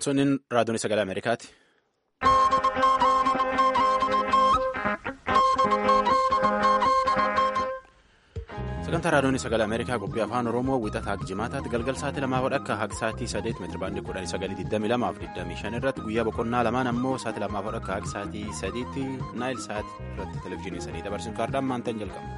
Sunniin raadiyoon sagalee Ameerikaati. Sagantaa raadiyoon sagalee Ameerikaa qophii afaan Oromoo wixataa jimaataatti galgal sa'aatii lamaa hodhakka haga sa'aatii sadeet meetira baandii kudhanii sagalii digdamii lamaaf digdamii shan irratti guyyaa boqonnaa lamaan ammoo sa'aatii lamaa hodhakka haga sa'aatii sadiitti naayil sa'aatii irratti televezyiinii sadii dabarsuun kaardaan maantaan jalqaba.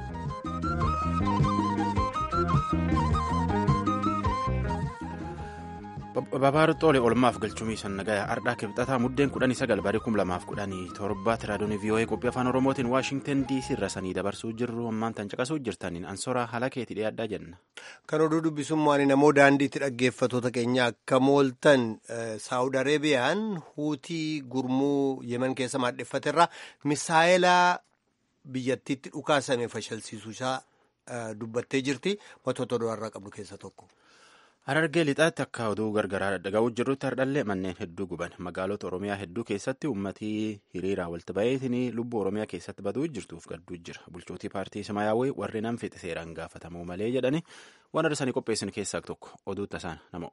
Babaaruu Xoolee oolmaaf galchumii sannagaya ardhaa kibxataa muddeen kudhanii sagal barii kum lamaaf kudhanii torbaatti raadiyoon VOA qophii afaan Oromootiin Waashingtan DC irra sanii dabarsuu jirru ammaan tan caqasuu jirtaniin ansoraa haala keetii dhiyaadhaa jenna. Kan oduu dubbisummaan namoo daandiitti dhaggeeffatoota keenya akka mooltan Saawud Areebiyaan huutii gurmuu yeman keessa maadheffaterraa misaayilaa biyyattiitti dhukaasame fashalsiisuu isaa dubbattee jirti. Wantoota oduu har'aa qabnu keessaa tokko. Harargee lixaatti akka oduu gargaraa dhaga'uu jirrutti hardhallee manneen hedduu guban magaalota Oromiyaa hedduu keessatti uummatii hiriiraa walitti baheetiin lubbuu Oromiyaa keessatti baduu jirtuuf gadduu jira. Bulchootii paartii Samaayyaawwii warri nam fixe seeraan gaafatamuu malee jedhanii waan arsanii qopheessan keessaa tokko oduu tasaan nama.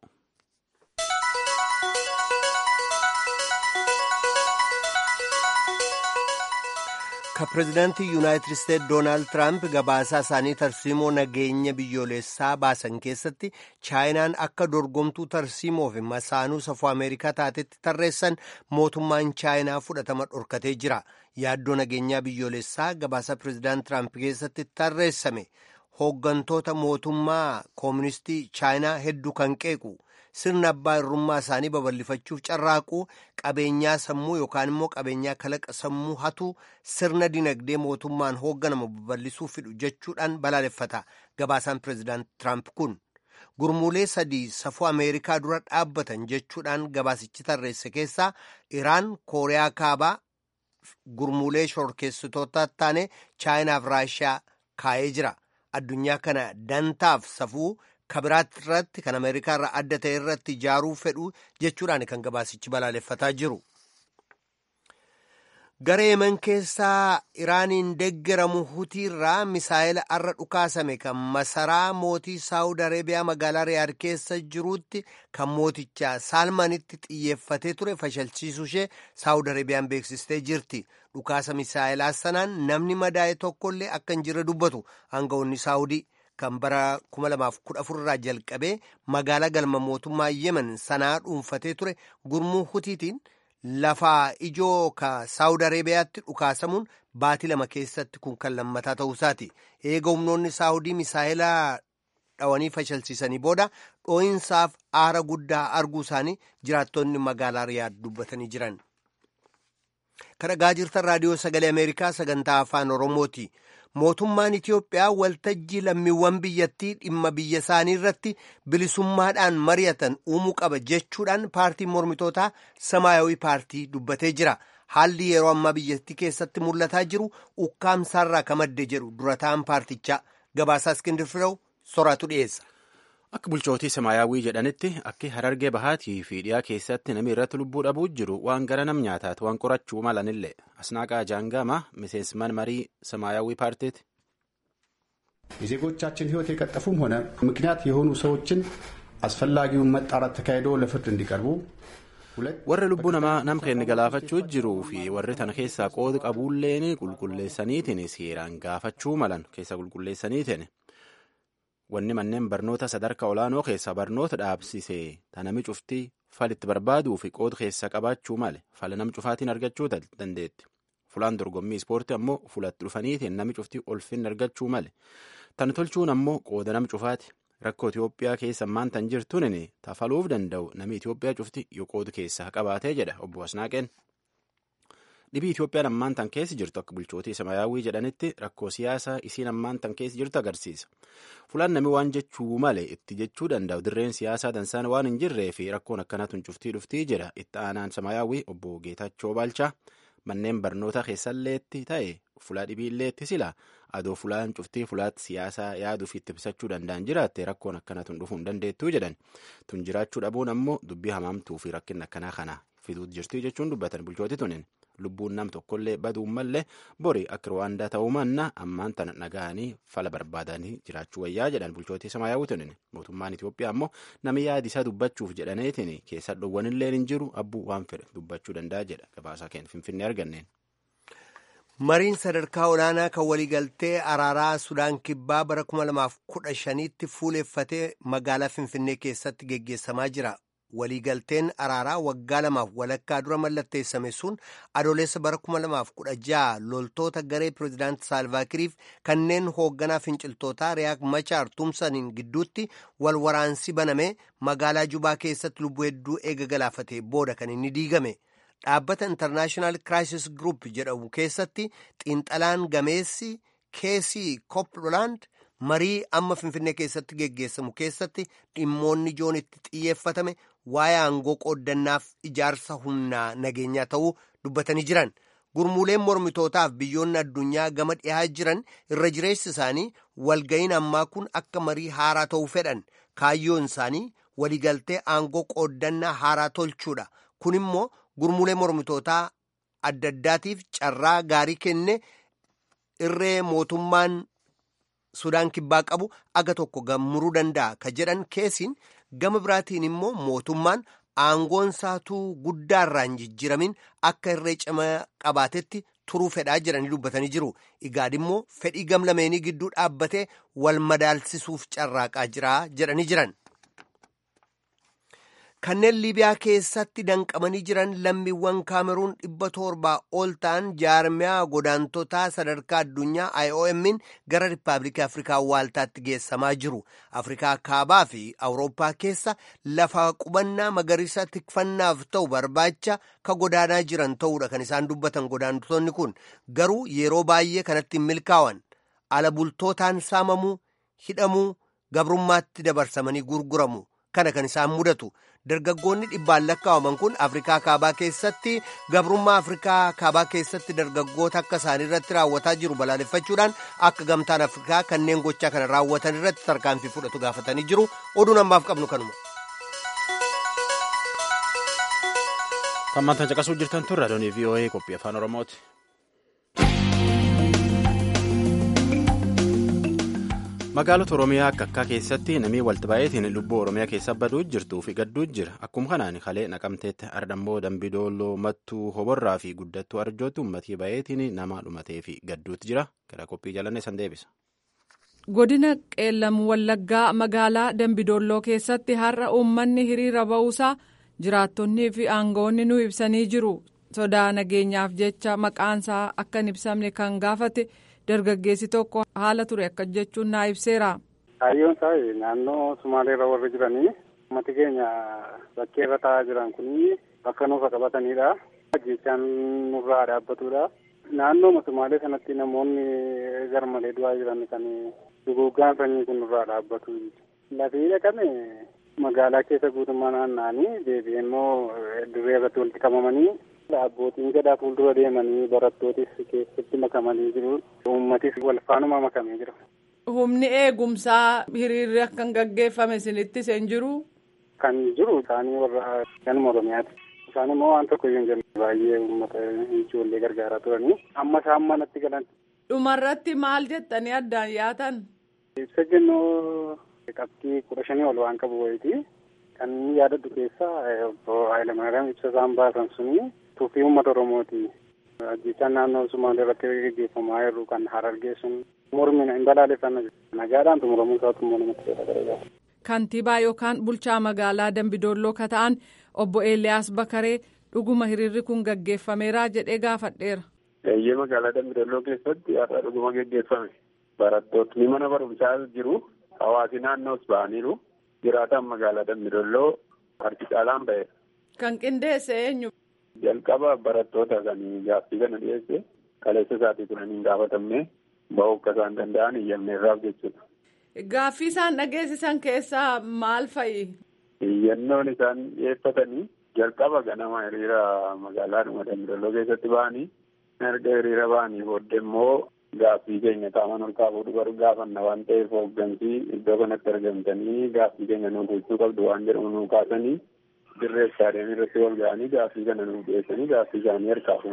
Ka pireezidaantii Yuunaayitid Isteetsi Doonaald Tiraamp gabaasaa isaanii tarsiimoo nageenya biyyoolessaa baasan keessatti chaayinaan akka dorgomtuu tarsiimoo fi masaanuu safuu Ameerikaa taatetti tarreessan mootummaan chaayinaa fudhatama dhorkatee jira. Yaaddoo nageenyaa biyyoolessaa gabaasa pireezidaant Tiraamp keessatti tarreessame hooggantoota mootummaa kooministii chaayinaa hedduu kan qeequ. sirna abbaa irrummaa isaanii babal'ifachuuf carraaquu qabeenyaa sammuu yookaan immoo qabeenyaa kalaqa sammuu hatu sirna dinagdee mootummaan hoogganamu babal'isuu fidhu jechuudhaan balaaleffata gabaasaan pireezidaant tiraamp kun gurmuulee sadii safuu ameerikaa dura dhaabbatan jechuudhaan gabaasichi tarreesse keessaa iraan kooriyaa kaabaa gurmuulee shorkeessitoota taane chaayinaaf raashiyaa kaa'ee jira addunyaa kana dantaaf safuu. kabiraatti irratti kan ameerikaa irraa adda ta'e irratti ijaaruu fedhu jechuudhaan kan gabaasichi balaaleffataa jiru. Gara yeman keessaa Iraaniin deeggaramu hutiirraa misaayila arra dhukaasame kan masaraa mootii Saawud Areebiyaa magaalaa Riyaad keessa jiruutti kan mootichaa Saalmanitti xiyyeeffatee ture fashalchiisuu ishee Saawud Areebiyaan beeksistee jirti. Dhukaasa misaayilaa sanaan namni madaa'e tokkollee akka hin jirre dubbatu aangawoonni Saawudii. kan bara 2014 irraa jalqabee magaalaa galma mootummaa yemen sanaa dhuunfatee ture gurmuu hutiitiin lafaa ijoo ka saawud areebiyaatti dhukaasamuun baatii lama keessatti kun kan lammataa ta'uusaati eega humnoonni saawudii misaayilaa dhawanii fashalsiisanii booda dhoo'insaaf aara guddaa arguu isaanii jiraattonni magaalaa riyaad dubbatanii jiran. kan dhagaa jirtan raadiyoo sagalee ameerikaa sagantaa afaan oromooti. mootummaan Itiyoophiyaa waltajjii lammiiwwan biyyattii dhimma biyya isaanii irratti bilisummaadhaan mari'atan uumuu qaba jechuudhaan paartiin mormitootaa samaayawii paartii dubbatee jira. Haalli yeroo ammaa biyyattii keessatti mul'ataa jiru ukkaamsaarraa ka madde jedhu durataan paartichaa gabaasaa Iskindir Firew soraatu dhiyeessa. Akka bulchootii samaayyaawwii jedhanitti akka harargee bahaatii fi dhiyaa keessatti namni irratti lubbuu dhabuu jiru waan gara nam nyaataati waan qorachuu malanillee asnaaqaa jaangama miseensman marii samaayyaawwii paarቲት የዜጎቻችን ሕይወት የቀጠፉም ሆነ ምክንያት የሆኑ ሰዎችን አስፈላጊውን መጣራት ተካሂዶ ለፍርድ እንዲቀርቡ warri lubbuu namaa nam keenya galaafachuu jiruu fi warri tana keessaa qooda qabuulleen qulqulleessaniitiin seeraan gaafachuu malan keessa qulqulleessaniitiin wanni manneen barnoota sadarkaa olaanoo keessa barnoota dhaabsisee tanami cuftii falitti barbaaduu fi qooda keessa qabaachuu male fala nam cufaatiin argachuu dandeetti fulaan dorgommii ispoortii ammoo fulatti dhufaniitiin nami cuftii olfinni argachuu male tan tolchuun ammoo qooda nam cufaati rakkoo Itiyoophiyaa keessa ammaan tan jirtuun tafaluuf danda'u nami Itiyoophiyaa cufti yoo qooda keessaa qabaatee jedha obbo Asnaaqeen. dhibii Itiyoophiyaan ammaan tan keessa jirtu akka bulchootii samaayyaawwii jedhanitti rakkoo siyaasaa isiin ammaan tan keessa jirtu agarsiisa. Fulaan nami waan jechuu malee itti jechuu danda'u dirreen siyaasaa dansaan waan hin jirree fi rakkoon akkanatun cuftii dhuftii jira itti aanaan samaayyaawwii obbo Geetachoo Baalchaa manneen barnoota keessalleetti ta'e fulaa dhibiilleetti sila adoo fulaan cuftii fulaatti siyaasaa yaaduuf itti ibsachuu danda'an jiraatte rakkoon akkanatun dhufuu hin dandeettuu jedhan tun jiraachuu dhabuun ammoo dubbii hamaamtuu fi rakkinna akkanaa kana fiduutu jirti jechuun dubbatan bulchooti tunin. lubbuun nam tokkollee baduun mallee bori akka ruwaandaa ta'uu manna ammaan tana nagahanii fala barbaadanii jiraachuu wayyaa jedhan bulchootii samaayyaawutin mootummaan Itoophiyaa ammoo nami yaadi isaa dubbachuuf jedhaneetiin keessa dhowwanillee hin jiru abbuu waan fedhe dubbachuu danda'a jedha gabaasaa keenya finfinnee arganneen. mariin sadarkaa olaanaa kan waliigaltee araaraa sudaan kibbaa bara 2015tti fuuleffatee magaalaa finfinnee keessatti geggeessamaa jira waliigalteen araaraa waggaa lamaaf walakkaa dura mallatteessame sun adoolessa bara 2016 loltoota garee pireezidaanti saalvaakiriif kanneen hoogganaa finciltootaa riyaak machaar tumsaniin gidduutti wal waraansi baname magaalaa jubaa keessatti lubbuu hedduu eega galaafate booda kan inni diigame. dhaabbata intarnaashinaal kiraayisis gruup jedhamu keessatti xiinxalaan gameessi keesii koopland marii amma finfinnee keessatti geggeessamu keessatti dhimmoonni ijoon itti xiyyeeffatame waa'ee aangoo qooddannaaf ijaarsa humnaa nageenyaa ta'uu dubbatanii jiran gurmuuleen mormitootaaf biyyoonni addunyaa gama dhiyaa jiran irra jireessi isaanii walga'iin ammaa kun akka marii haaraa ta'uu fedhan kaayyoon isaanii waliigaltee aangoo qooddannaa haaraa tolchuudha kun immoo gurmuulee mormitootaa adda addaatiif carraa gaarii kenne irree mootummaan sudaan kibbaa qabu aga tokko gammuruu danda'a ka jedhan keesiin gama biraatiin immoo mootummaan aangoon saatuu guddaarraan jijjiramin akka irree cima qabaatetti turuu fedhaa jedhanii dubbatanii jiru igaad immoo fedhii gamlameenii gidduu dhaabbatee wal madaalsisuuf carraaqaa jira jedhanii jiran. kanneen liibiyaa keessatti danqamanii jiran lammiiwwan kaameruun dhibba torbaa ol ta'an jaarmiyaa godaantotaa sadarkaa addunyaa IOM'n gara riippaabilikii afrikaa waaltaatti geessamaa jiru afrikaa kaabaa fi awurooppaa keessa lafa qubannaa magariisa tikfannaaf ta'u barbaacha ka godaanaa jiran ta'uudha kan isaan dubbatan godaantotonni kun garuu yeroo baay'ee kanatti hin milkaa'an ala bultootaan saamamuu hidhamuu gabrummaatti dabarsamanii gurguramu kana kan isaan mudatu dargaggoonni dhibbaan lakkaa'aman kun afrikaa kaabaa keessatti gabrummaa afrikaa kaabaa keessatti dargaggoota akka isaanii irratti raawwataa jiru balaaleffachuudhaan akka gamtaan afrikaa kanneen gochaa kana raawwatan irratti tarkaanfii fudhatu gaafatanii jiru oduun ammaaf qabnu kanuma. Tammaantan caqasuu jirtan turre adoonii VOA qophii afaan Oromooti. magaalota oromiyaa akka akkaa keessatti namni walti baay'eetiin lubbuu oromiyaa keessa baduu jirtuu fi gadduu jira akkuma kanaan kalee naqamteetti ardammoo dambidooloo mattuu hoborraa fi guddattuu arjootti uummatii baay'eetiin nama dhumatee fi gadduutti jira gara qophii jalanne san deebisa. godina qeellam wallaggaa magaalaa dambidooloo keessatti har'a uummanni hiriira ba'uusaa jiraattonnii fi aangawoonni nu ibsanii jiru sodaa nageenyaaf jecha maqaansaa akka hin ibsamne kan gaafate. dargaggeessi tokko haala ture akka jechuun naa ibseera. Kaayyoon isaa naannoo Sumaaleerra warri jiranii uummati keenya bakkee irra taa'aa jiran kun bakka nuufa qabatanidha. Jechaan nurraa dhaabbatudha. Naannoo Sumaalee sanatti namoonni garmalee du'aa jiran kan duguuggaan sanyii kun nurraa dhaabbatu. Lafii dhaqame magaalaa keessa guutummaa naanna'anii deebi'ee immoo dirree irratti walitti qabamanii abbootiin gadaa fuuldura deemanii barattootis keessatti makamanii jiru. Uummatis wal faanuma makamee jira. Humni eegumsaa hiriirri akka hin gaggeeffame isinittis hin jiru. Kan jiru isaanii warra ganuma Oromiyaati. Isaan immoo waan tokko iyyuu hin jenne baay'ee uummata ijoollee gargaaraa turanii amma isaan manatti galan. Dhumarratti maal jettanii addaan yaatan? Ibsa jennuu qabxii kudha shanii ol waan qabu wayiiti. Kan yaadadhu keessaa obbo Hayilamaariyaam ibsa isaan baasan suni tuffii uummata Oromooti. Ajjechaan naannoo Sumaalee irratti gaggeeffamaa jiru kan harargee sun mormina hin balaaleffanna nagaadhaan xumuramuu isaatu immoo namatti tola. Kantiibaa yookaan bulchaa magaalaa Dambidolloo ka ta'an obbo Eeliyaas Bakaree dhuguma hiriirri kun gaggeeffameera jedhee gaafadheera. Eeyyee magaalaa Dambidolloo keessatti har'a dhuguma gaggeeffame. Barattootni mana barumsaa jiru. Hawaasi naannoos ba'aniiru. Jiraataan magaalaa Dambidolloo harki caalaan ba'eera. Kan qindeesse eenyu? Jalqaba barattoota kan gaaffii kana dhiyeesse kaleessa isaatii turanii hin gaafatamne ba'uu akka isaan danda'an iyyamneerraaf jechuudha. Gaaffii isaan dhageessisan keessaa maal fa'i? Iyyannoon isaan dhiyeeffatanii jalqaba ganama hiriira magaalaadhuma Dambidolloo keessatti ba'anii erga hiriira ba'anii booddee immoo gaaffii keenya qaamaan ol kaafuu dhufu gaafanna waan ta'eef hooggansi iddoo kanatti argamtanii gaaffii keenya nuuf gochuu qabdu waan jedhamu nu kaasanii dirree istaadiyeemii irratti wal ga'anii gaaffii kana nuuf dhiyeessanii gaaffii isaanii harkaa fuunee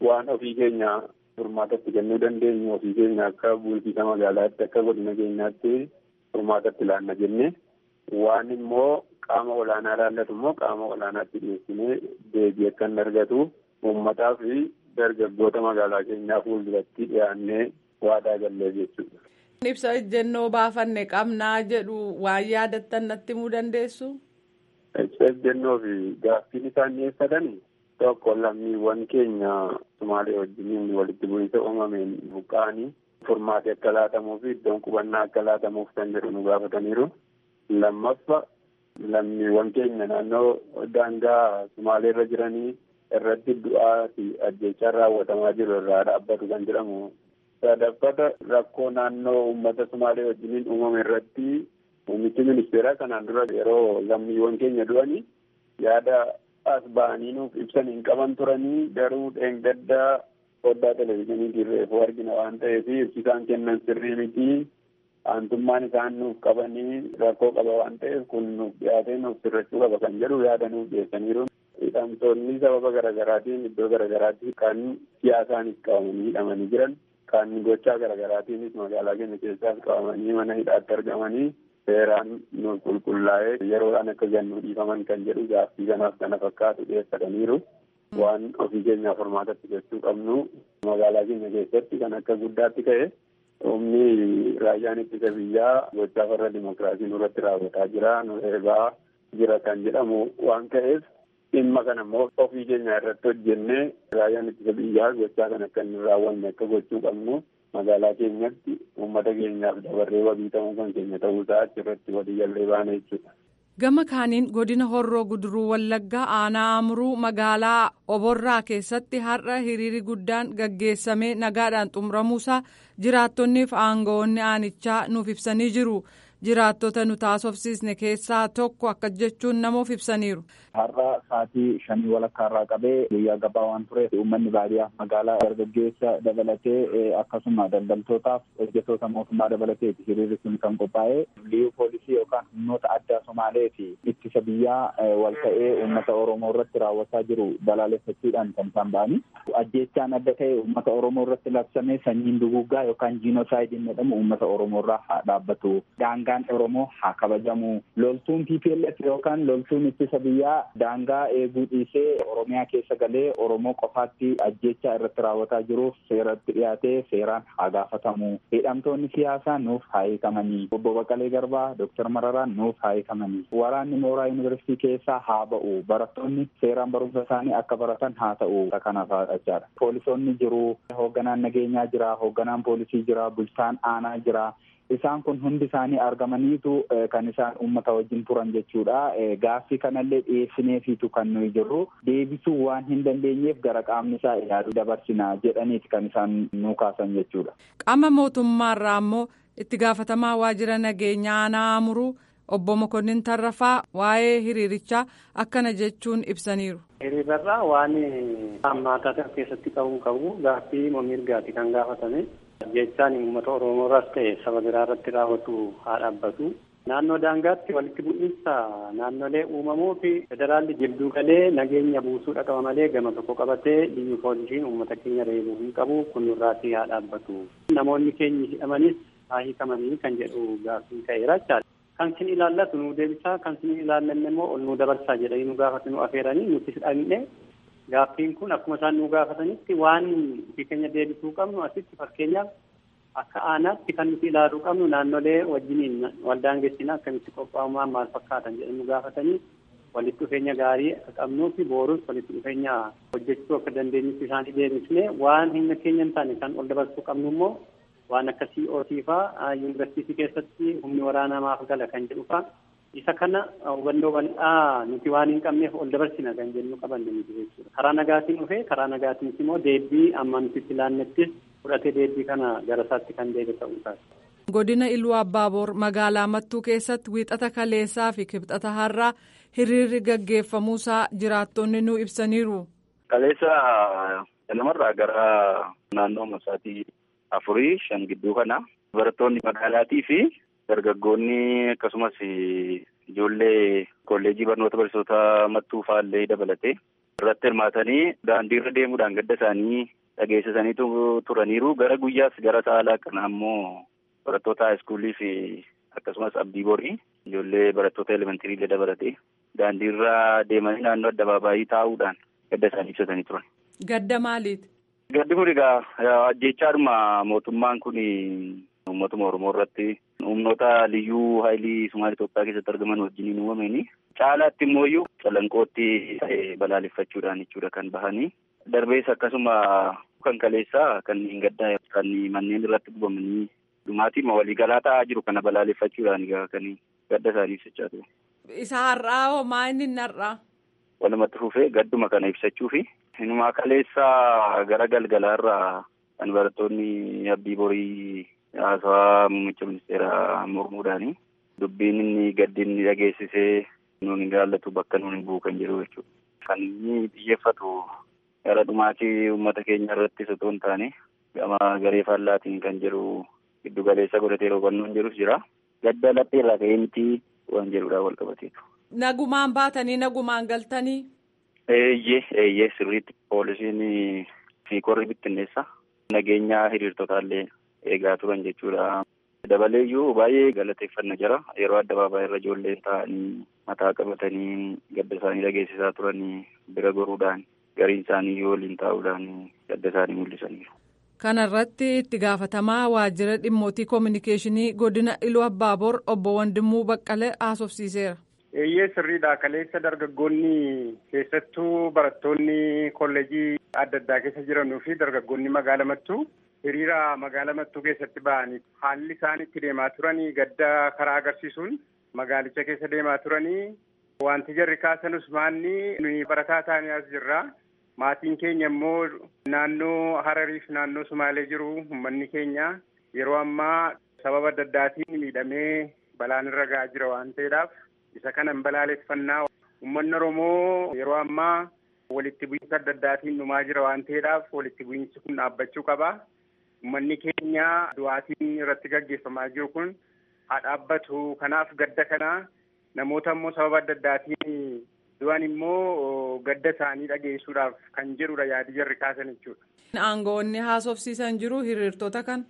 waan ofii keenya furmaatatti kennuu dandeenyu ofii keenya akka bulchiisa magaalaatti akka godina keenyaatti furmaatatti ilaalla jenne waan immoo qaama olaanaa ilaallatu immoo qaama olaanaatti dhiyeessinee deebii akka hin argatu uummataa fi dargaggoota magaalaa keenyaa fuulduratti dhiyaannee waadaa gallee jechuudha. Ibsa ejjennoo baafanne qabnaa jedhu waan yaadattan natti himuu dandeessu? Ibsa ejjennoo fi gaaffiin isaan dhiyeeffatan tokko lammiiwwan keenya Sumaalee wajjiniin walitti bu'iinsa uumameen buqqa'anii furmaati akka laatamuu fi iddoon qubannaa akka laatamuuf kan jedhu nu gaafataniiru. Lammaffa lammiiwwan keenya naannoo daangaa Sumaalee irra jiranii irratti du'aa fi ajjechaan raawwatamaa jiru irraa dhaabbatu kan jedhamu. Sadaffata rakkoo naannoo uummata Sumaalee wajjiniin uumame irratti muummichi ministeeraa kanaan dura yeroo lammiiwwan keenya du'anii yaada as ba'anii nuuf ibsan hin qaban turanii garuu dheengaddaa foddaa televezyiinii reefuu argina waan ta'eef ibsisaan kennan sirrii miti aantummaan isaan nuuf qabanii rakkoo qaba waan ta'eef kun nuuf dhiyaatee nuuf sirrachuu qaba kan jedhu yaada nuuf dhiyeessaniiru. Hidhamtoonni sababa garaagaraatiin iddoo garaagaraatti kan siyaasaanis qabamanii hidhamanii jiran kan gochaa garaagaraatiinis magaalaa keenya keessaas qabamanii mana hidhaatti argamanii seeraan nu qulqullaa'ee yeroodhaan akka gannu dhiifaman kan jedhu gaaffii kanaaf kana fakkaatu dhiyeeffataniiru. Waan ofii keenyaaf furmaatatti jechuu qabnu magaalaa keenya keessatti kan akka guddaatti ka'e humni raayyaan ittisa biyyaa gochaa farra dimokiraasii nurratti raawwataa jira nu eegaa jira kan jedhamu waan ka'eef dhimma kana immoo ofii keenya irratti hojjennee raayyaan ittisa biyyaa gochaa kan akka hin raawwanne akka gochuu qabnu magaalaa keenyatti uummata keenyaaf dabarree wabii ta'uu kan keenya ta'uusaa achirratti walii gallee baana jechuudha. Gama kaaniin godina horroo guduruu wallaggaa aanaa amuruu magaalaa oborraa keessatti har'a hiriiri guddaan gaggeessamee nagaadhaan xumuramuusaa jiraattonniif aangawoonni aanichaa nuuf ibsanii jiru. jiraattota nu taasofsiisne keessaa tokko akka jechuun namoof ibsaniiru. Har'a sa'aatii shanii walakkaa irraa qabee guyyaa gabaa waan tureef uummanni baadiyyaa magaalaa dargaggeessa dabalatee akkasuma daldaltootaaf hojjettoota mootummaa dabalatee hiriirri sun kan qophaa'e liyyuu poolisii yookaan humnoota addaa Somaalee fi ittisa biyyaa wal ta'ee uummata Oromoo irratti raawwataa jiru balaaleffachuudhaan kan isaan ba'anii. Ajjeechaan adda ta'e uummata Oromoo irratti labsamee sanyiin duguggaa yookaan jiinoosaayidii jedhamu uummata Oromoo irraa haa dhaabbatu. Daangaan Oromoo haa kabajamu. Loltuun TPLF yookaan loltuun ittisa biyyaa daangaa eeguu dhiisee Oromiyaa keessa galee Oromoo qofaatti ajjeechaa irratti raawwataa jiruuf seeratti dhiyaatee seeraan haa gaafatamu. Hidhamtoonni siyaasaa nuuf haa hiikamanii. Obbo Baqqalee Garbaa, Dooktar Mararaan nuuf haa hiikamanii. Waraanni mooraa yuunivarsiitii keessaa haa ba'u. Barattoonni seeraan barumsa isaanii akka baratan haa ta'u. Kanaaf haadhachaadha. Poolisoonni jiru. Hoogganaan nageenyaa jira. Hoogganaan poolisii jira. Bulchaan aanaa jira. Isaan kun hundi isaanii argamaniitu kan isaan uummata wajjin turan jechuudha. Gaaffii kanallee dhiyeessineefiitu kan nuyi jirru deebisuu waan hin dandeenyeef gara qaamni isaa ilaaluu dabarsina jedhaniiti kan isaan nu kaasan jechuudha. Qaama mootummaarraa ammoo itti gaafatamaa waajjira nageenyaa aanaa amuruu obbo Mokonnin Tarrafaa waa'ee hiriirichaa akkana jechuun ibsaniiru. Hiriirarraa waan hammaataa keessatti qabuun qabu gaaffii mirgaati kan gaafatame. jechaan uummata oromoo irraas ta'e saba biraa irratti raawwatu haa dhaabbatu. Naannoo daangaatti walitti bu'iinsa naannolee uumamuu fi federaalli jidduu galee nageenya buusuu dhaqaba malee gama tokko qabatee biyyi poolisiin uummata keenya reebuu hin qabu kun irraatii haa dhaabbatu. Namoonni keenyi hidhamanis haa hiikamanii kan jedhu gaaffii ka'eera jechaadha. Kan sin ilaallatu nu deebisaa kan sin ilaallanne immoo ol nu dabarsaa jedhanii nu gaafatu nu afeeranii nutis dhaqne Gaaffiin kun akkuma isaan nu gaafatanitti waan ofii keenya deebisuu qabnu asitti fakkeenyaaf akka aanaatti kan nuti ilaaluu qabnu naannolee wajjiniin waldaangeessina akkamitti qophaa'umaan maal fakkaatan jedhanii nu gaafatanii walitti dhufeenya gaarii akka qabnuu fi boorus walitti dhufeenya hojjechuu akka dandeenyutti isaanii deebisnee waan humna keenya hin taane kan ol dabarsuu qabnu immoo waan akka COT fa'aa yuunivarsiitii keessatti humni waraanaa maaf gala kan jedhu fa'aa isa kana hubannoo bal'aa nuti waan hin qabneef ol dabarsina kan jennu qabanne nuti jechuudha. Karaa nagaatiin dhufee karaa nagaatiinis immoo deebii amma nuti itti laannettis fudhatee deebii kana gara isaatti kan deebi'e ta'uu isaati. Godina Iluu Abbaaboor magaalaa Mattuu keessatti wiixata kaleessaa fi kibxata har'aa hiriirri gaggeeffamuusaa jiraattonni nu ibsaniiru. Kaleessa namarraa gara naannoo masaatii afurii shan gidduu kana barattoonni magaalaatii fi dargaggoonni akkasumas ijoollee kolleejii barnoota barsiisota mattuu faallee dabalatee irratti hirmaatanii daandiirra deemuudhaan gadda isaanii dhageessisanii turaniiru gara guyyaas gara saalaa kana ammoo barattoota haayiskuulii fi akkasumas abdii borii ijoollee barattoota elementirii illee dabalate daandiirra deemanii naannoo addabaabaayii taa'uudhaan gadda isaanii ibsatanii turan. Gadda maaliiti? Gaddi kun egaa ajjechaadhuma mootummaan kun uummatuma Oromoo irratti humnoota liyyuu haayilii Sumaalee Itoophiyaa keessatti argaman wajjiniin uumamanii caalaatti immoo iyyuu calanqootti balaaleffachuudhaan jechuudha kan bahanii darbees akkasuma kan kaleessaa kan hin gaddaa kan manneen irratti gubamanii dhumaatiin waliigalaa ta'aa jiru kana balaaleffachuudhaan egaa kan gadda isaanii ibsachaa ture. Isa har'aa hoo maa inni hin har'aa? Walumatti fufee gadduma kana ibsachuu fi inumaa kaleessaa gara galgalaarraa kan barattoonni abdii borii haasawaa muummicha ministeeraa mormuudhaani dubbiin inni gaddi inni dhageessisee nuun hin jaallatu bakka nuun hin bu'u kan jedhu jechuudha. Kan inni xiyyeeffatu gara dhumaatii uummata keenya irratti osoo hin taane gama garee faallaatiin kan jedhu giddu galeessa godhatee hubannoon jedhus jira. Gadda laphee irraa ka'ee miti waan jedhudhaan wal qabateetu. Nagumaan baatanii nagumaan galtanii. Eeyyee eeyyee sirriitti poolisiin fi korri bittinneessa nageenya hiriirtotaallee eegaa turan jechuudha. Dabaleeyyuu baay'ee galateeffanna jira yeroo addabaabaayii irra ijoolleen taa'anii mataa qabatanii gadda isaanii dhageessisaa turanii bira goruudhaan gariin isaanii yoo waliin taa'uudhaan gadda isaanii mul'isaniiru. Kana irratti itti gaafatamaa waajjira dhimmootii koominikeeshinii godina Iluu Abbaabor obbo Wandimuu Baqqalee haasofsiiseera. Eeyyee sirriidha. Kaleessa dargaggoonni keessattuu barattoonni kolleejii adda addaa keessa jiranuu fi dargaggoonni magaala mattuu hiriira magaala mattuu keessatti ba'anii haalli isaan itti deemaa turanii gadda karaa agarsiisuun magaalicha keessa deemaa turanii wanti jarri kaasanus maanni nuyi barataa taanii as jirra. Maatiin keenya immoo naannoo Harariif naannoo Sumaalee jiru uummanni keenya yeroo ammaa sababa adda addaatiin miidhamee balaan irra ga'aa jira waan ta'eedhaaf isa kanan balaaleffannaa uummanni Oromoo yeroo ammaa walitti bu'iinsa adda addaatiin dhumaa jira waan ta'eedhaaf walitti bu'iinsi kun dhaabbachuu qaba. Uummanni keenya du'aatiin irratti gaggeeffamaa jiru kun haa dhaabbatu. Kanaaf gadda kana namoota immoo sababa adda addaatiin du'an immoo gadda isaanii dhageessuudhaaf kan jedhudha yaadi jarri kaasan jechuudha. Aangoonni haasofsiisan jiru hiriirtota kan.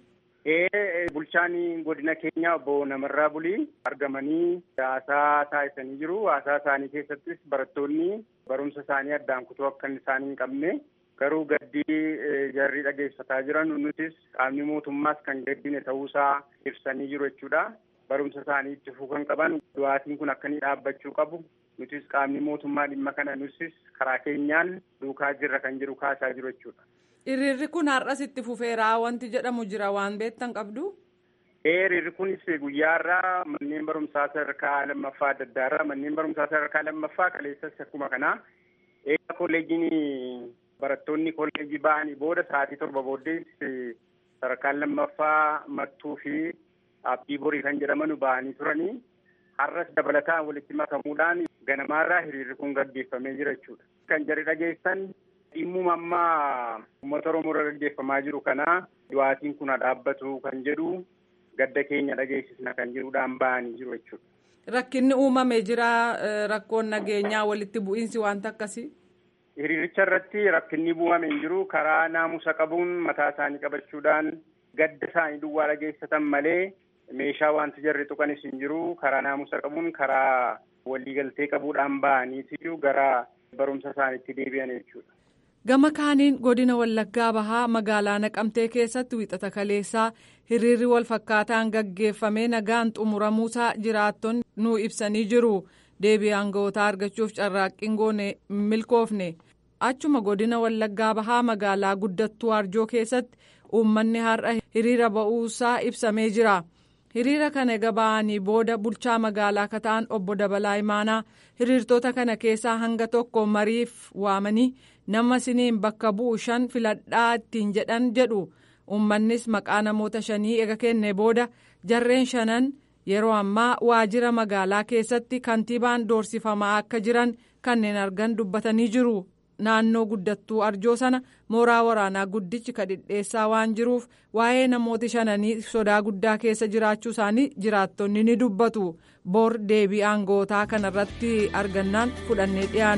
Ee bulchaan godina keenya obbo Namarraa Bulii argamanii haasaa taasisanii jiru. Haasaa isaanii keessattis barattoonni barumsa isaanii addaan kutuu akka isaan hin qabne garuu gaddii jarri dhageessisaa jiran nutis qaamni mootummaas kan gaddine ta'uusaa ibsanii jiru jechuudha. Barumsa isaanii itti fufuu kan qaban du'aatiin kun akka inni dhaabbachuu qabu. Nutis qaamni mootummaa dhimma kana nutis karaa keenyaan duukaa jirra kan jiru kaasaa jiru jechuudha. Hiriirri kun har'as itti fufeeraa wanti jedhamu jira waan beektan qabdu. Hiriirri kunis guyyaarraa manneen barumsaa sadarkaa lammaffaa adda addaarraa manneen barumsaa sadarkaa lammaffaa kaleessas akkuma kanaa eega kolleejiin barattoonni kolleejii ba'anii booda sa'aatii torba booddees sadarkaan lammaffaa mattuu fi abdii borii kan jedhaman ba'anii turanii har'as dabalataan walitti makamuudhaan ganamaarraa hiriirri kun gaggeeffamee jira jechuudha. Kan jarri dhageessan dhimmuma ammaa uummata Oromoo irra gaggeeffamaa jiru kana du'aatiin kun dhaabbatu kan jedhu gadda keenya dhageessisna kan jedhuudhaan ba'anii jiru jechuudha. Rakkinni uumamee jira rakkoon nageenyaa walitti bu'iinsi wanta akkasii. Hiriiricha irratti rakkinni uumamee hin jiru karaa naamusa qabuun mataa isaanii qabachuudhaan gadda isaanii duwwaa dhageessatan malee meeshaa wanti jarri tuqanis hin jiru karaa naamusa qabuun karaa waliigaltee qabuudhaan ba'aniitiyyuu gara barumsa isaaniitti deebi'an jechuudha. Gama kaaniin godina Wallaggaa Bahaa magaalaa Naqamtee keessatti wixata kaleessaa hiriirri wal fakkaataan gaggeeffamee nagaan xumuramuusaa jiraattonni nu ibsanii jiru. Deebii aanga'ootaa argachuuf carraaqqiin goone milkoofne. Achuma godina Wallaggaa Bahaa magaalaa guddattuu Arjoo keessatti uummanni har'a hiriira ba'uusaa ibsamee jira. Hiriira kana eega ba'anii booda bulchaa magaalaa kataan obbo Dabalaa Imaanaa hiriirtota kana keessaa hanga tokko mariif waamanii nama siniin bakka bu'u shan filadhaa ittiin jedhan jedhu uummannis maqaa namoota shanii eega kenne booda jarreen shanan yeroo ammaa waajjira magaalaa keessatti kantiibaan doorsifamaa akka jiran kanneen argan dubbatanii jiru. naannoo guddattuu arjoo sana mooraa waraanaa guddichi kadhidheessaa waan jiruuf waa'ee namooti shananii sodaa guddaa keessa jiraachuu isaanii jiraattonni ni dubbatu boor deebii aangootaa kanarratti argannaan fudhannee dhiyaanna.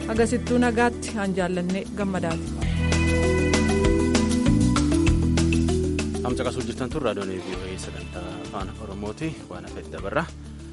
agasittuu nagaatti aan jaallanne gammadaati. Hamca qasuu jirtan tun raadiyoon vii'oo'ee sagantaa afaan oromooti waan hafeef dabarra.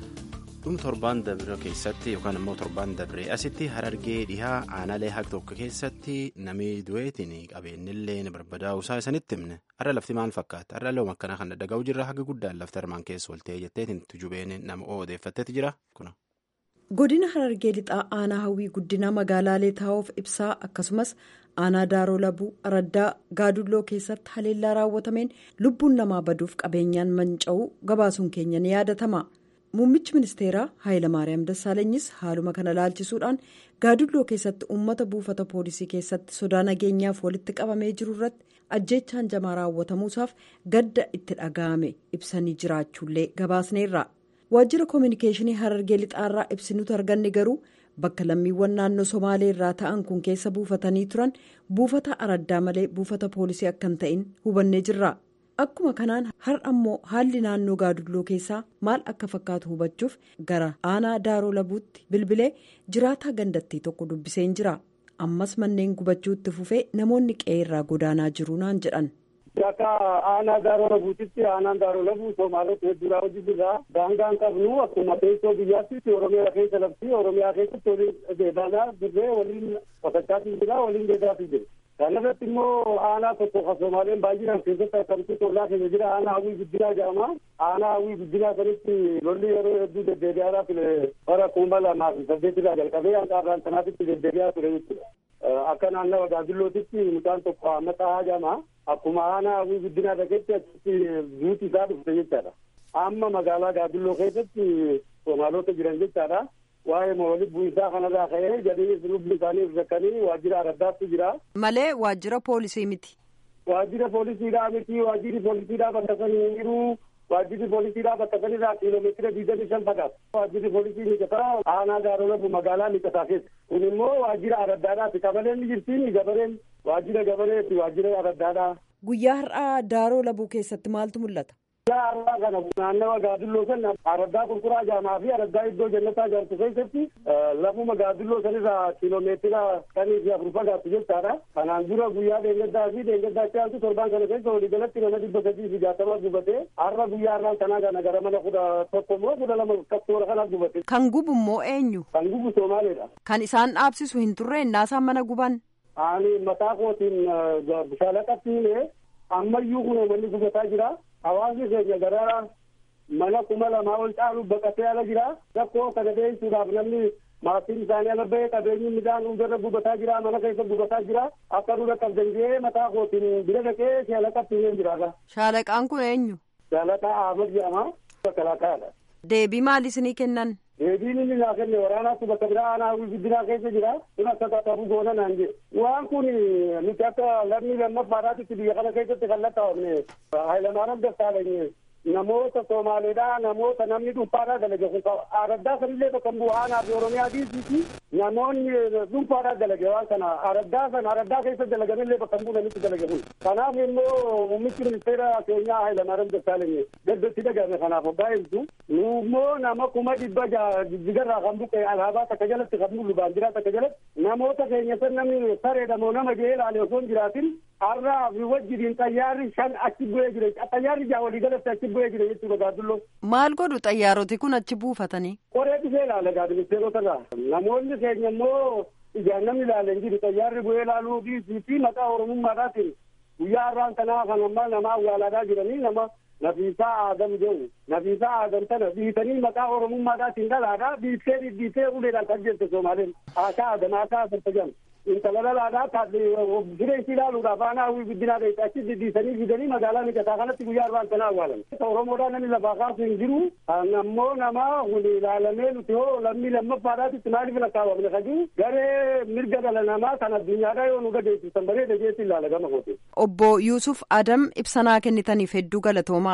dhum torbaan dabre keessatti yookaan immoo torbaan dabree asitti harargee dhihaa aanaalee haqa tokko keessatti namni du'eetiin qabeenyillee barbadaa'uusaa isanitti himne har'a lafti maal fakkaata har'a loom akkanaa kan dhaga'u jirra haga guddaan lafti armaan keessa oltee jetteetiin tujubeen nama odeeffatteeti jira kuna. godina harargee lixaa aanaa hawwii guddina magaalaalee taa'uuf ibsaa akkasumas aanaa daaroo labuu araddaa gaadulloo keessatti haleellaa raawwatameen lubbuun namaa baduuf qabeenyaan manca'uu gabaasuun keenya ni yaadatama. muummichi ministeeraa haayilamaariyaam dassaalanyis haaluma kana laalchisuudhaan gaadulloo keessatti uummata buufata poolisii keessatti sodaa nageenyaaf walitti qabamee jiru irratti ajjeechaan jamaa raawwatamuusaaf gadda itti dhaga'ame ibsanii jiraachuullee gabaasneerra waajjira koominikeeshinii harargee lixaarraa ibsinutu arganne garuu bakka lammiiwwan naannoo somaalee irraa ta'an kun keessa buufatanii turan buufata araddaa malee buufata poolisii akka hin ta'in hubannee jirra. akkuma kanaan har'a ammoo haalli naannoo gaadulloo keessaa maal akka fakkaatu hubachuuf gara aanaa daaroo labuutti bilbilee jiraataa gandattii tokko dubbiseen jira ammas manneen gubachuu itti fufee namoonni qe'eerraa godaanaa jiru naan jedhan. Akka aanaa daaroo labuutitti aanaan daaroo labuu soomaalota hedduudhaa hojii jirraa daangaan qabnu akkuma teessoo biyyaatti oromiyaa keessa labsii oromiyaa keessatti waliin deebaanaa dirree waliin qotachaatii jira waliin deebi'aatii jira. kanarratti immoo aanaa tokko kan soomaaleen baay'inaan keessatti akkamitti tollaa keessa jira aanaa hawwii guddinaa jedhama aanaa hawwii guddinaa sanitti lolli yeroo hedduu deddeebi'aa ture bara kuma lamaa fi saddeetirraa jalqabee hanga arraan sanaatitti deddeebi'aa ture jechuudha akka naannawa gaazillootitti mucaan tokko ammataa jedhama akkuma aanaa hawwii guddinaa dhageetti achitti duuti isaa dhufte jechaadha amma magaalaa gaazilloo keessatti soomaalota jiran jechaadha waa'ee moolii bu'iinsaa kanarraa ka'ee jedhanii lubbi isaanii rakkanii waajjira araddaatti jira. Malee waajjira poolisii miti. Waajjira poolisiidhaa miti waajjirri poolisiidhaa bakka san hin jiru waajjirri poolisiidhaa bakka sanirraa kiiloomeetira digdamii shan fagaata. Waajjirri poolisii mijataa aanaa gaarolabu magaalaa mijataa keessa. Kun immoo waajjira araddaadhaati. Qabaleen ni jirtiin gabareen waajjira gabareeti waajjira araddaadhaa. Guyyaa har'aa daaroo labuu keessatti maaltu mul'ata? Guyyaa har'aa kana naannawa gaadulloo san araddaa qulquraa jaamaa fi araddaa iddoo jannataa jaartu keessatti lafuma gaadulloo sanirraa kiiloomeetira shanii fi afur fagaatu jechaadha. Kanaan dura guyyaa deengaddaa fi deengaddaa caaltu torbaan kana keessa waliigalatti nama dhibba sadii fi jaatama gubatee har'a guyyaa har'aan kanaa kana gara mana kudha tokko immoo kudha lama kaktoora kana gubate. Kan gubu immoo eenyu? Kan gubu Somaaleedha. Kan isaan dhaabsisu hin turre innaasaan mana guban? Ani mataa kootiin shaalaqatti himee ammayyuu kun manni gubataa jira. hawaasni keenya gara mana kuma lamaa ol caalu baqatee ala jira rakkoo kana deebisuudhaaf namni maatiin isaanii ala bahee qabeenyi midhaan hundarra gubataa jira mana keessa gubataa jira akka dura qabdan jee mataa kootiin bira dhaqee shaalaqatti himee jiraata. Shaalaqaan kun eenyu? Shaalaqaa Ahmad jedhama bakka Deebii maal isinii kennan? Deebiin inni naa kenne waraanaatti bakka biraa aanaa guddinaa keessa jira. Kun akka qaqqabu goona naan jedhe. Waan kun nuti akka lammii lammaffaadhaatitti biyya kana keessatti kan lakkaa'amne Hayilamaariyaam Dassaalany namoota Somaaleedhaa namoota namni dhuunfaadhaa dalage kun araddaa sanillee bakka bu'u aanaa fi Oromiyaa diisiiti namoonni dhuunfaadhaa dalage waan kana araddaa sana araddaa keessa dalaganillee bakka bu'u namitti dalage kun. Kanaaf immoo muummichi ministeera keenyaa Hayilamaariyaam Dassaalany gaddatti dhagahame kanaaf hoggaa ibsu nu immoo nama kuma dhibba jijjigarraa kan buqqe alaabaa takka jalatti kan mul'u baandiraa takka jalatti namoota keenya san namni sareedha moo nama gahee ilaale osoo hin jiraatin har'aa fi wajjiniin xayyaarri shan achi bu'ee jira xayyaarri jaa walii galatti achi bu'ee jira jechuudha gaaddulloo. Maal godhu xayyaaroti kun achi buufatanii? Qoree dhufee ilaale gaadministeerota irraa namoonni keenya immoo ijaan namni ilaale hin jiru xayyaarri bu'ee ilaaluu fi maqaa oromummaadhaatiin guyyaa har'aan kanaa kan ammaa nama awwaalaadhaa jiranii nama nafiisaa aadam jedhu nafiisaa aadam tana biitanii maqaa oromummaadhaatiin dhalaadhaa biittee dhidhiitee uleedhaan kan jette soomaaleen aakaa aadam aakaa adarta jedhamu. intala dhalaadhaa jireenya ilaaluudhaaf aanaa hawwii guddinaa dheessa achi diddiisanii fidanii magaalaa mijataa kanatti guyyaa arbaan sana awwaalan. Oromoodhaa namni lafaa kaasu hin jiru. Ammoo nama wali ilaalamee nuti hoo lammii lammaffaadhaatitti maaliif lakkaawamne kajuu garee mirga dhala namaa kan addunyaadhaa yoo nu gadeessisan bareeda jeetti ilaala gama kooti. Obbo Yuusuf Adam ibsanaa kennitaniif hedduu galatoomaa.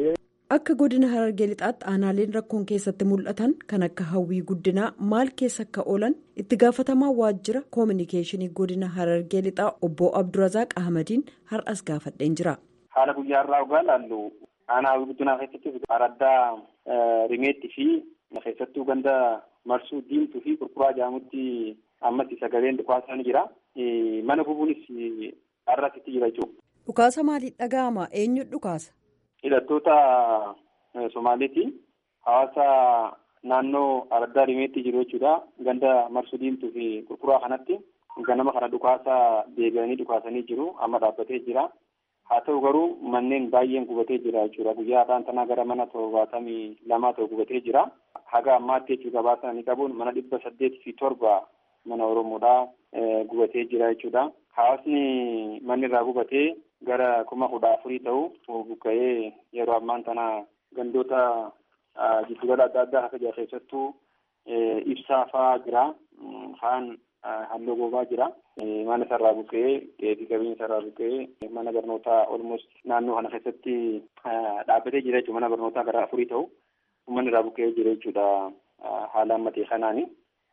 Akka godina harargee lixaatti aanaaleen rakkoon keessatti mul'atan kan akka hawwii guddinaa maal keessa akka oolan itti gaafatamaa waajjira koominikeeshinii godina harargee lixaa obbo Abdurazaaq Ahmadiin har'as gaafadheen jira. Haala guyyaa irraa ogaa laallu aanaa hawwii guddinaa keessatti araddaa rimeetti fi keessattuu ganda marsuu diimtuu fi qurquraa jaamutti ammas sagaleen dhukaasaa ni jira. Mana gubuunis har'asitti jira jechuudha. Dhukaasa maaliif dhaga'ama? Eenyu dhukaasa? Hidhattoota Somaaliiti. Hawaasa naannoo Araddaa Rimeetti jiru jechuudha. Ganda Marsuu Diimtuu fi Qurquraa kanatti ganama kana dhukaasa deebi'anii dhukaasanii jiru. Amma dhaabbatee jira. Haa ta'u garuu manneen baay'een gubatee jira jechuudha. Guyyaa har'aan tanaa gara mana torbaatamii lamaa ta'u gubatee jira. Haga ammaatti jechuudha gabaasanii qabuun mana dhibba saddeetii fi torba mana Oromoodhaa gubatee jira jechuudha. Hawaasni manni irraa gubatee gara kuma kudha afurii ta'u buqqa'ee yeroo ammaan tana gandoota giddugala adda addaa akka jira keessattuu ibsaa fa'aa jira. Kaan halluu goobaa jira. Mana isarraa buqqa'ee dheedhii qabeenya isarraa buqqa'ee mana barnootaa olmost naannoo kana keessatti dhaabbatee jira jechuudha. Mana barnootaa gara afurii ta'u uummanni irraa buqqa'ee jira jechuudha. Haala ammatee kanaani.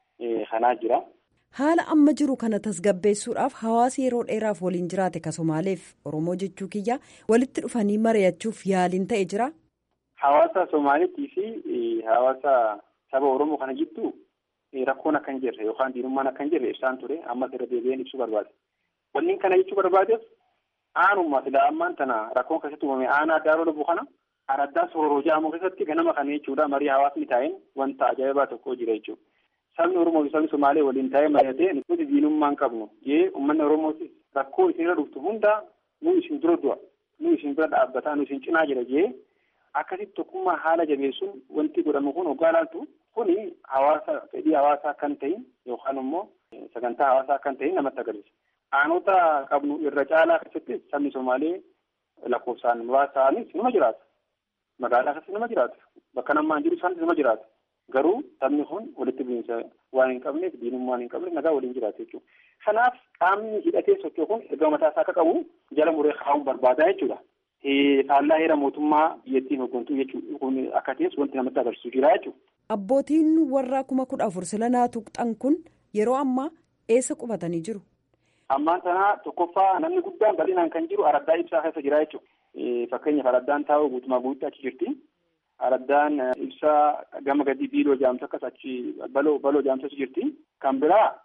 Kanaa jira. Haala amma jiru kana tasgabbeessuudhaaf hawaasi yeroo dheeraaf waliin jiraate ka Somaaleef Oromoo jechuu kiyya walitti dhufanii mari'achuuf yaaliin ta'e jira. Hawaasa Somaaliitii fi hawaasa saba Oromoo kana jidduu rakkoon akka hin jirre yookaan diinummaan akka hin jirre ibsaan ture ammas irra deebi'een ibsuu barbaade. Wanni kana jechuu barbaadeef aanummaa silaa ammaan tana rakkoon keessatti uumame aanaa daaroo lubbu kana araddaa sooroo jedhamu keessatti ganama kana jechuudha marii hawaasni taa'een wanta ajaa'ibaa tokko jira jechuudha. Sabni Oromoo fi sabni Somaalee waliin taa'ee mari'atee nuti diinummaa hin qabnu jee uummanni Oromootis rakkoo isinirra dhuftu hunda nu isin dura du'a nu isin bira dhaabbataa nu isin cinaa jira jee akkasitti tokkummaa haala jabeessuun wanti godhamu kun hoggaa laaltu kuni hawaasa fedhii hawaasaa kan ta'in yookaan immoo sagantaa hawaasaa kan ta'in namatti agarsiisa. Aanota qabnu irra caalaa keessatti sabni Somaalee lakkoofsaan muraasaanis nima jiraata. Magaalaa keessatti nama jiraata. Bakka namaan jiru isaanis nama jiraata. Garuu sabni kun walitti bu'iinsa waan hin qabneef diinummaa hin qabneef nagaa waliin jiraata jechuudha. Kanaaf qaamni hidhatee socho'u kun erga mataa isaa akka qabu jala muree kaa'uun barbaadaa jechuudha. Faallaa heera mootummaa biyyattiin hooggantuu jechuudha. Kun akka ta'es wanti namatti agarsiisu jira jechuudha. Abbootiin warra kuma kudha afur sila naa tuqxan kun yeroo ammaa eessa qubatanii jiru? Ammaan tanaa tokkoffaa namni guddaan bal'inaan kan jiru araddaa ibsaa keessa jira jechuudha. Fakkeenyaaf araddaan taa'u guutumaa guututti achi jirti. Araddaan ibsaa gama gadi biiloo jaamsa akkas achi baloo baloo jaamsa achi jirti. Kan biraa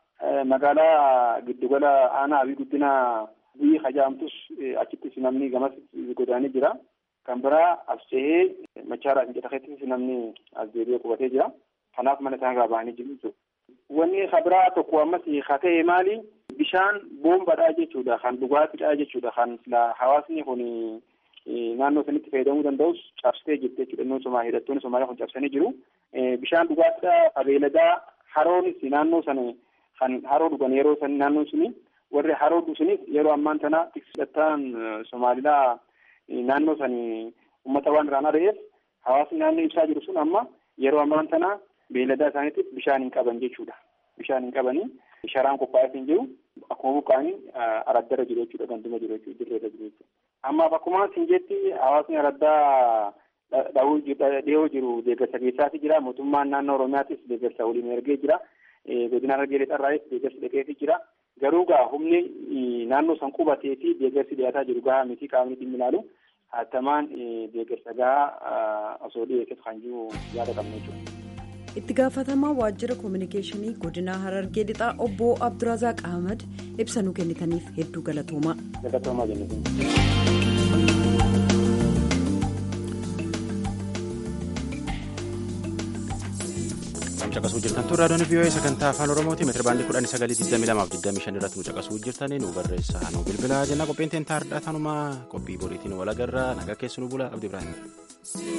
magaalaa giddugala aanaa fi guddina biyyi hajaamtus achittis namni gamas godaanee jira. Kan biraa as ce'ee machaaraa fi jedhakeettis namni as deebi'ee qubatee jira. Kanaaf mana isaan irraa bahanii jiru jechuudha. Wanni biraa tokko ammas haa ta'e maali? Bishaan boombaadhaa jechuudha. Kan dhugaatiidhaa jechuudha. Kan hawaasni kun naannoo sanitti fayyadamuu danda'us cabsitee jirti jechuudha. Inni somaa hidhattoonni Somaaliyaa kun cabsanii jiru. Bishaan dhugaatiidhaa qabeeladaa haroonis naannoo sana kan haroo dhugan yeroo san naannoon suni warri haroo dhuganis yeroo ammaan tana tiksidhattaan Somaalilaa naannoo sani uummata waan irraan ari'eef hawaasni naannoo ibsaa jiru sun amma yeroo ammaan tana beelladaa isaaniitiif bishaan hin qaban jechuudha. Bishaan hin qabanii sharaan qophaa'eef hin jiru akkuma buqqaanii araddarra jiru jechuudha ganduma jiru jechuudha dirreerra jiru jechuudha. Ammaaf akkuma sinjeetti hawaasni araddaa dhihoo jiru deeggarsa keessaati jira mootummaan naannoo Oromiyaatis deeggarsa waliin ergee jira. Godina Harargee Lixarraayis deeggarsi dhaqeefii jira. Garuu gaa humni naannoo san qubatee fi deeggarsi dhiyaataa jiru gahaa miti qaamni dhimmi ilaalu hatamaan deeggarsa gahaa osoo dhiyeessuuf kan jiru yaada qabna jechuudha. itti gaafatamaa waajjira koominikeeshinii godinaa harargee lixaa obbo abdurazaaq ahmad ibsa nuu kennitaniif hedduu galatoomaa. galatoomaa jennuun. caqasuu jirtan tun raadiyoon vii'oo'ee sagantaa afaan oromooti meetira baandii kudhanii sagalii digdamii lamaaf digdamii shan irratti nu caqasuu jirtanii nu barreessaa nu bilbilaa jenna qophiin teentaa hardhaa tanumaa qophii boriitiin walagarraa nagaa keessu nu bula abdi ibraahim.